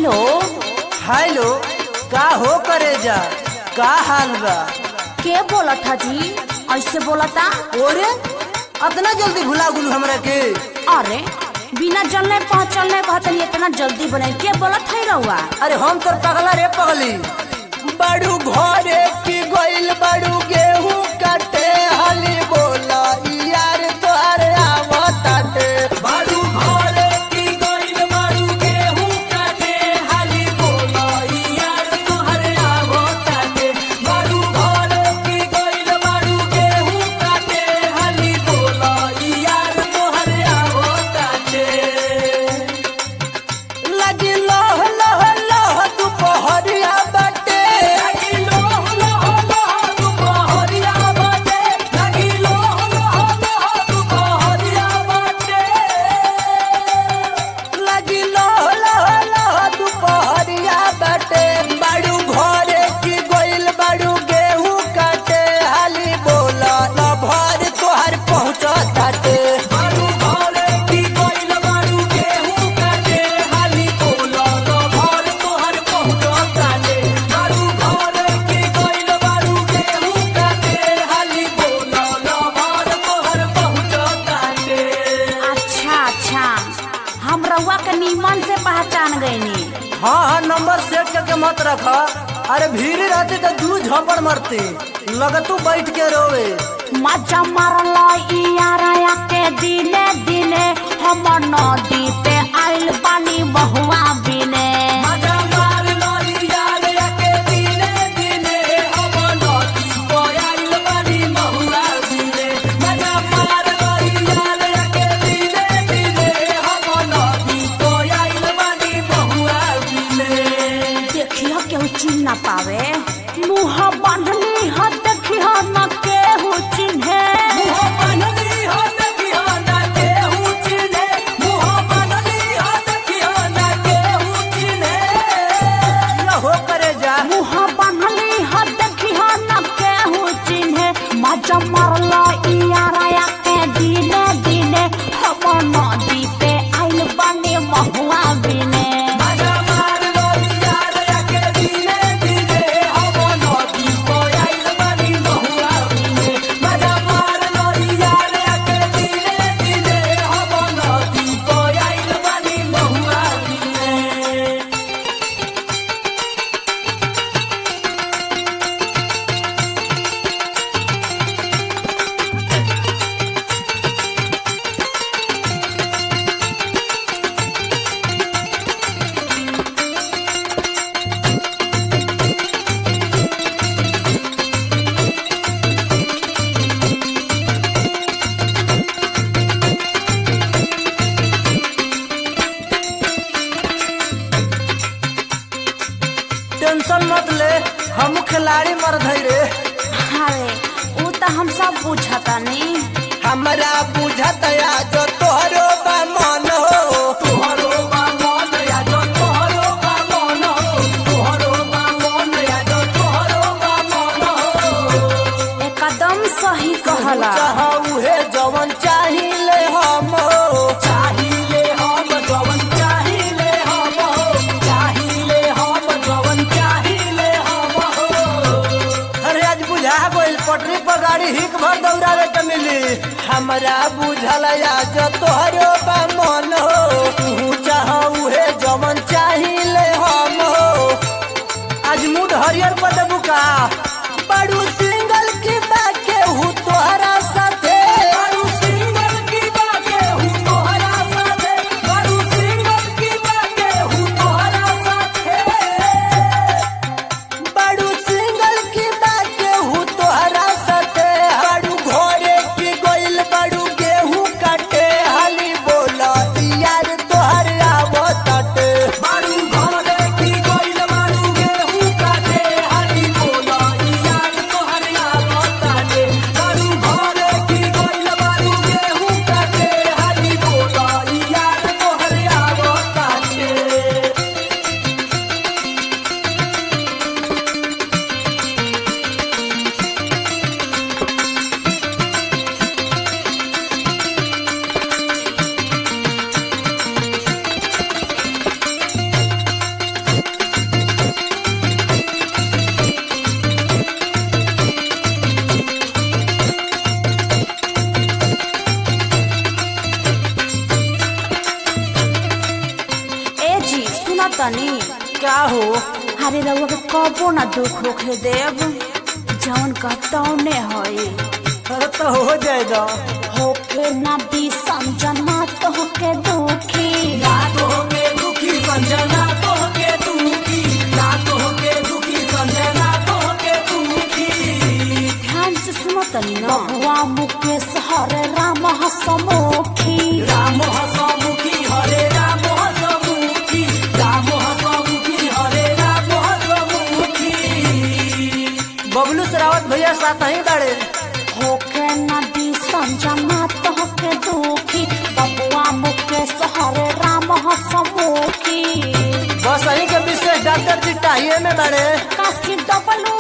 hello hello का हो करे जा का हाल बा के बोला था जी ऐसे बोला था ओरे अतना जल्दी भुला गुलू हमरा के अरे बिना जलने पहुँचलने कहतनी इतना जल्दी बने के बोला था रहुआ अरे हम तो पगला रे पगली बड़ू घरे की गइल बड़ू गेहूं काटे हाली बोला यार तोहरे आवताटे बड़ू घरे की गइल बड़ू गेहूं काटे हाली बोला यार तोहरे आवताटे बड़ू घरे की गइल बड़ू गेहूं काटे हाली बोला यार तोहरे आवताटे लगी लोह लोह लोह दुपहरिया बाटे लगी लोह लोह लोह दुपहरिया बाटे लगी लोह लोह लोह दुपहरिया बाटे लगी लोह लोह लोह दुपहरिया बाटे बाड़ू घरे की गोइल बाड़ू गेहूं काटे हाली बोला न भर तोहर पहुंचताटे बाड़ू घरे की गोइल बाड़ू गेहूं काटे हाली बोला न भर तोहर पहुंचताटे बाड़ू घरे की गोइल बाड़ू गेहूं काटे हाली बोला न भर तोहर पहुंचताटे अच्छा अच्छा हम रहुआ के नीमन से पहचान गईनी हाँ हाँ नंबर सेट करके मत रख अरे भीड़ रहते तो दू झपड़ मरते लगतू बैठ के रोवे मजा मारल यारा के दिने दिने हम नदी पे आइल बानी बहुआ बिने देखियो केहू चिन्ह ना पावे मुँह बांधली ह देखियो न केहू चिन्हे हो करे जा मुँह बांधली ह देखियो न केहू चिन्हे मजा मारल यारा के दिने दिने हम नदी पे आइल बानी बहुआ बिने टेंशन मत ले हम खिलाड़ी मर रे अरे ऊ तो हम सब पूछतानी हमरा बुझत या जो तोहरो बा मन हो तोहरो बा मन या जो तोहरो बा मन हो तोहरो बा मन या जो तोहरो बा मन हो एकदम सही कहला चाह उहे जवन चाहिले हम हो चाहिले हम जवन चाहिले हम हो चाहिले हम जवन चाहिले हम हो अरे आज बुझा गइल पटरी पर गाड़ी हिक भर दौड़ावे के मिली हमरा बुझल आज तोहरो बा मन हो तू चाह उहे जवन चाहिले हम हो आज मूड हरियर पर देबू का बड़ू सिंगल की बाके हूँ तोहरा साथे बड़ू सिंगल की बाके हूँ तोहरा साथे बड़ू सिंगल की बाके हूँ तोहरा साथे बड़ू सिंगल की बाके हूँ तोहरा साथे बड़ू घोड़े की गोइल बड़ू गेहूं काटे हाली बोला यार सुनो तनी क्या हो अरे रउआ के कबो ना दुख होखे देव जवन कतौने होई अरे तो हो जाएगा होके ना दी समझना तो होके दुखी ना तो होके दुखी संजना तो होके दुखी ना तो होके दुखी संजना तो होके दुखी ध्यान से सुनो तनी ना हुआ मुकेश हरे राम हसमुखी राम हसमुखी हरे राम हसमुखी राम हसमुखी हरे राम हसमुखी बबलू सरावत भैया साथ ही बड़े होके नदी संजना तो होके दुखी बबुआ मुकेश हरे राम हसमुखी बस यही के विशेष डॉक्टर जी टाइए में बड़े काशी डबलू